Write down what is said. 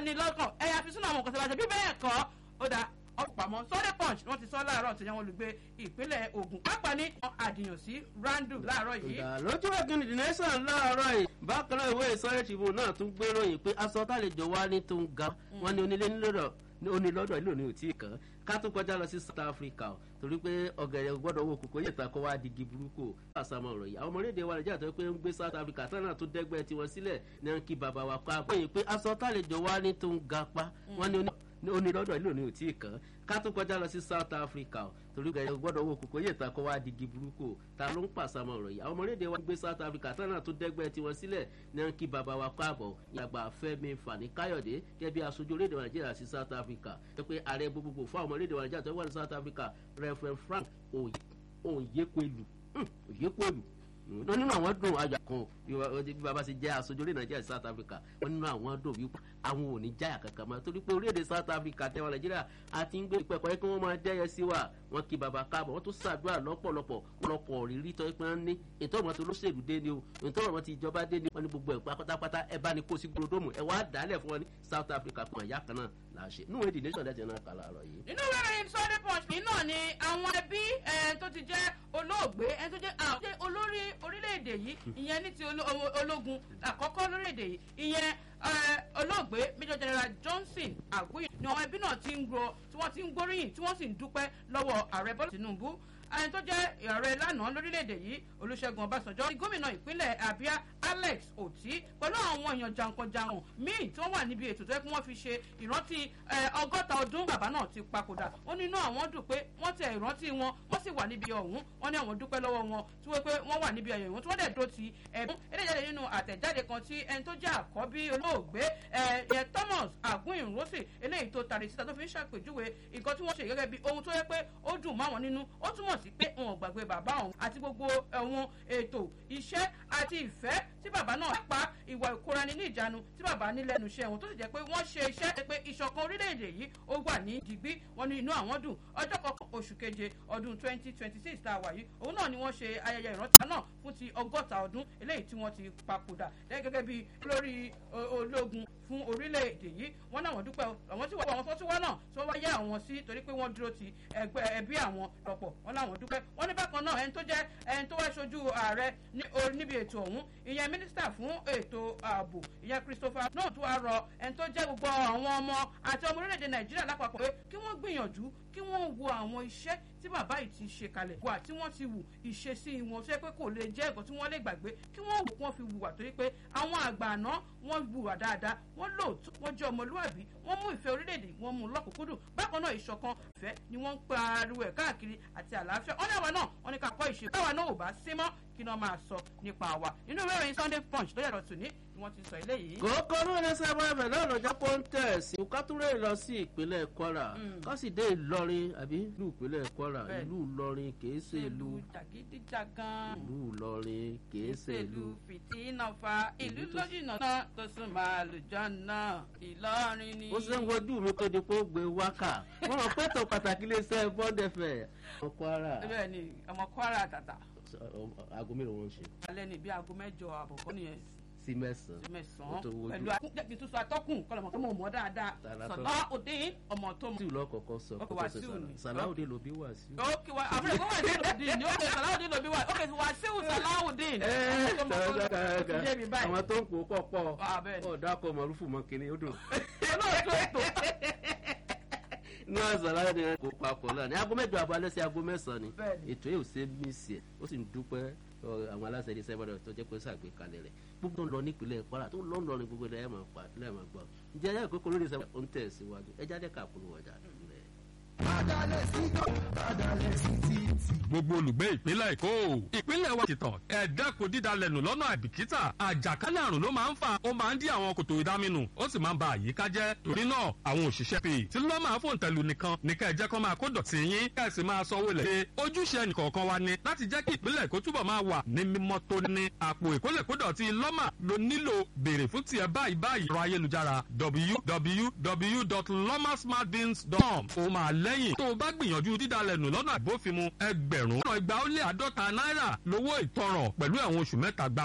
ní lọ́kàn ẹ̀yà fi sínú àwọn nǹkan tí wọ́n ṣe bí bẹ́ẹ̀ kọ́ ó dá ọ̀pamọ́ sunday punch wọ́n ti sọ láàárọ̀ tí wọ́n olùgbé ìpínlẹ̀ Ògùn pápá ní àdìyàn sí randu láàárọ̀ yìí. lójú ẹ̀gbìn the nation láàárọ̀ yìí bákan náà ìwé ìsọ̀rọ̀ ìṣìbò náà tún gbéròyìn pé aṣọ tálejò wá ní tó ń ga wọn ní onílé nílò onílọ́dọ̀ ìlú òní ò tí ì kàn ká tún kọjá lọ sí South Africa o torí pé ọ̀gẹ̀rẹ̀ gbọ́dọ̀ wo kòkó yẹ̀ta kó wá digi burúkú àsàmọ̀ ọ̀rọ̀ yìí àwọn ọmọ orílẹ̀-èdè wa Nàìjíríà tó pé ń gbé South Africa tán náà tó dẹ́gbẹ́ tiwọn sílẹ̀ ní à ń kí bàbá wa kọ́ àgbẹ̀yìn pé aṣọ tálejò wá ní tó ń ga pa wọ́n ní onílọ́dọ̀ ìlú òní ò tí ì kàn ká tún kọjá lọ sí South Africa o torí ọ̀gẹ̀rẹ̀ gbọ́dọ̀ wo kòkó yẹ̀ta kó wá digi burúkú ta ló ń pàṣàmọ̀ ọ̀rọ̀ yìí àwọn ọmọ orílẹ̀-èdè wa gbé South Africa tán náà tó dẹ́gbẹ́ tiwọn sílẹ̀ ní à ń kí bàbá wa kọ́ àbọ̀ ìyàgbà Fẹ́mi Fani Káyọ̀dé gẹ́gẹ́ bí aṣojú orílẹ̀-èdè wa Nàìjíríà sí South Africa tó pé ààrẹ gbogbogbò fún àwọn ọmọ orílẹ̀-èdè wa Nàìjíríà tó wà ní South Africa Reverend Frank Onyekwelu Onyekwelu wọn nínú àwọn dùn ayọ̀ kan bí baba ṣe jẹ́ aṣojú orílẹ̀ Nàìjíríà sí South Africa wọn nínú àwọn dùn wípé àwọn ò ní jáyà kankan mọ́ torí pé orílẹ̀-èdè South Africa tẹ́wọ̀n Nàìjíríà àti ń gbé ìpẹ́kọ̀ yẹ kí wọ́n máa dẹ́yẹ sí wa wọn kí baba káàbọ̀ wọ́n tún ṣàdúrà lọ́pọ̀lọpọ̀ lọ́pọ̀ rírí tọ́ pé wọ́n ní ètò ọ̀mọ́tò olóṣèlú dé ni o ètò ọ̀mọ́tò ìjọba dé ni wọ́n ní gbogbo ẹ̀ pátápátá ẹ bá ní kó sí gbódòmù ẹ wá dálẹ̀ fún wọn ní South Africa kan àyà kan náà là ń ṣe níwèé the nation dẹ́tẹ̀ náà kà láàárọ̀ yìí. inú ìròyìn Sunday Punch ní náà ni àwọn ẹbí tó ti jẹ́ olóògbé ẹni tó jẹ́ àwọn olórí orílẹ̀-èdè yìí ìyẹn ní ti ológun àkọ́kọ́ lórílẹ̀-èdè yìí ìyẹn olóògbé Major General Johnson Aguiyi ni àwọn ẹbí náà ti ń gbọ́ tí wọ́n ti ń gbóríyìn tí wọ́n sì ń dúpẹ́ lọ́wọ́ ààrẹ Bọ́lá Tinubu ẹni tó jẹ́ ààrẹ lánàá lórílẹ̀‐èdè yìí Olúṣẹ́gun Ọbásanjọ́ ní gómìnà ìpínlẹ̀ Abia Alex Oti pẹ̀lú àwọn èèyàn jankan-jankan míì tí wọ́n wà níbi ètò tó yẹ kí wọ́n fi ṣe ìrántí ọgọ́ta ọdún bàbá náà ti papòdà ó ní inú àwọn dùn pé wọ́n tẹ ìrántí wọn wọ́n sì wà níbi ọ̀hún wọ́n ní àwọn dúpẹ́ lọ́wọ́ wọn tí wọ́n pé wọ́n wà níbi ẹ̀yọ̀ ìwọ̀n tí wọ́n dẹ̀ dó ti ẹ̀bùn eléyàdé nínú àtẹ̀jáde kan tí ẹni tó jẹ́ àkọ́bí olóògbé ẹ̀ Thomas Aguiyi-Ironsi eléyìí tó tari síta tó fi ń ṣàpèjúwe nǹkan tí wọ́n ṣe gẹ́gẹ́ bí ohun tó yẹ pé ó dùn máwọn nínú ó túmọ̀ sí pé wọn ò gbàgbé bàbá òun àti gbogbo ẹ̀wọ̀n ètò iṣẹ́ àti ìfẹ́ tí bàbá náà pa ìwà ìkóraẹni ní ìjánu tí bàbá ní lẹ́nu iṣẹ́ wọn tó sì jẹ́ pé wọ́n ṣe iṣẹ́ pé ìṣọ̀kan orílẹ̀-èdè yìí ó wà ní dìgbí wọn ní inú àwọn dùn ọjọ́ kọkàn oṣù keje ọdún twenty twenty six tá a wà yìí òun náà ni wọ́n ṣe ayẹyẹ ìrántí náà fún ti ọgọ́ta ọdún eléyìí tí wọ́n ti papòdà gẹ́gẹ́ bí lórí ológun fún orílẹ̀-èdè yìí wọ́n náà wọ́n dúpẹ́ àwọn tí wọ́n àwọn tó tún wá náà tí wọ́n wá yá àwọn sí torí pé wọ́n dúró ti ẹgbẹ́ ẹbí àwọn lọ́pọ̀ wọ́n náà wọ́n dúpẹ́ wọ́n ní bákan náà ẹni tó jẹ́ ẹni tó wá ṣojú ààrẹ níbi ètò ọ̀hún ìyẹn mínísítà fún ètò ààbò ìyẹn Christopher náà tún wá rọ ẹni tó jẹ́ gbogbo àwọn ọmọ àti ọmọ orílẹ̀-èdè Nàìjíríà lápapọ̀ pé kí wọ́n gbìyànjú kí wọ́n wo àwọn iṣẹ́ tí bàbá yìí ti ṣe kalẹ̀ wà tí wọ́n ti wù ìṣesí wọn tó yẹ pé kò lè jẹ́ ẹ̀kọ́ tí wọ́n lè gbàgbé kí wọ́n wò kí wọ́n fi wùwà torí pé àwọn àgbà àná wọ́n wùwà dáadáa wọ́n lóòótọ́ wọ́n jẹ́ ọmọlúwàbí wọ́n mú ìfẹ́ orílẹ̀-èdè wọ́n mú lọ́kùnkúndùn bákan náà ìṣọ̀kan ìfẹ́ ni wọ́n ń pariwo ẹ̀ káàkiri àti àlàáfíà wọ́n ní àwa náà wọ́n ní ká kọ́ ìṣe báwa náà ò bá sí mọ́ kí ni wọ́n máa sọ nípa wa nínú ìwé ìròyìn Sunday Punch lórí ẹ̀rọ tòní ni wọ́n ti sọ eléyìí. kòókò ló ní sábà ẹ̀fẹ̀ náà lọ́jọ́ pọ́ńtẹ̀sì kátúrẹ́ lọ sí ìpínlẹ̀ Kwara kásìdé Ìlọrin àbí ìlú ìpínlẹ̀ Kwara ìlú Ìlọrin kìí ṣe ìlú jàgídíjàgan ìlú Ìlọrin kìí ṣe ìlú fìtínà fa ìlú lójúnà náà tó sún máa lùjọ náà Ìlọrin ni. ó ṣe ń wojú mi kó di pé ó gbé wákà wọn rò pé tó pàtàkì lè ṣe bọ́ndẹ̀fẹ̀ ọmọ Kwara. bẹ́ẹ̀ ni ọmọ Kwara tàtà. aago mélòó wọn ń ṣe. alẹ́ ni bí aago mẹ́jọ àbọ̀ kọ́ nìyẹn sí mẹ́sàn-án. sí mẹ́sàn-án pẹ̀lú akúndẹ̀kì tó sọ atọ́kùn kọlọ̀mọ̀ tó mọ̀ mọ́ dáadáa sọ̀lá òde ọmọ tó mọ̀. tí ìlú ọkọ̀ọ̀kan sọ Ok, Wàsíù ni. sàláwùdí ló bí Wàsíù. ok wa àbúrò ìwọ wà sí òdì ní ok sàláwùdí ló bí wà ok Wàsíù sàláwùdí. àwọn tó ń kó pọ̀ pọ̀ Ah, bẹ́ẹ̀ ni. ọ̀dà kọ mọ̀rúfù mọ́ kínní ó dùn. olóòtú ètò inú àṣàlá ni kò papọ̀ náà ní aago mẹ́jọ àbọ̀ alẹ́ sí aago mẹ́sàn-án ni Bẹ́ẹ̀ ni. ètò yìí ò ṣe é mísì ẹ̀ ó sì ń dúpẹ́ ọ, àwọn aláṣẹ ilé iṣẹ́ ìbàdàn tó jẹ́ pé ṣàgbékalẹ̀ rẹ̀ gbogbo tó ń lọ nípìnlẹ̀ Kwara tó ń lọ ń lọ ní gbogbo ẹ̀ máa pa ẹ̀ máa gbọ́ ǹjẹ́ ẹ̀yà ìkókò lórí iṣẹ́ ó ń tẹ̀ síwájú ẹ jáde káàkiri ọjà rẹ̀. gbogbo olùgbé ìpínlẹ̀ èkó ìpínlẹ̀ wa ti tàn ẹ dẹ́kun dídalẹ̀ nù lọ́nà àìbìkítà àjàkálẹ̀ àrùn ló máa ń fà ó máa ń dí àwọn kòtò ìdáminù ó sì máa ń ba àyíká jẹ́ torí náà àwọn òṣìṣẹ́ pè tí ló máa fòun tẹ̀lú nìkan ní ká ẹ jẹ́ kó máa kó dọ̀tí yín ká ẹ sì máa sanwó lẹ̀ pé ojúṣe ẹnìkọ̀ọ̀kan wa ni láti jẹ́ kí ìpínlẹ̀ èkó túbọ̀ máa wà ní mímọ́ tó ní àpò ìkólẹ̀kódọ̀tí lọ́mà ló nílò béèrè fún tiẹ̀ báyìí báyìí ẹ̀rọ ayélujára www.lomasmartbins.com ó máa lẹ́yìn tó o bá gbìyànjú dídalẹ̀ nù lọ́nà àbófinmu ẹgbẹ̀rún ọ̀nà ìgbà ó lé àádọ́ta náírà lówó ìtanràn pẹ̀lú ẹ̀wọ̀n oṣù mẹ́ta gbá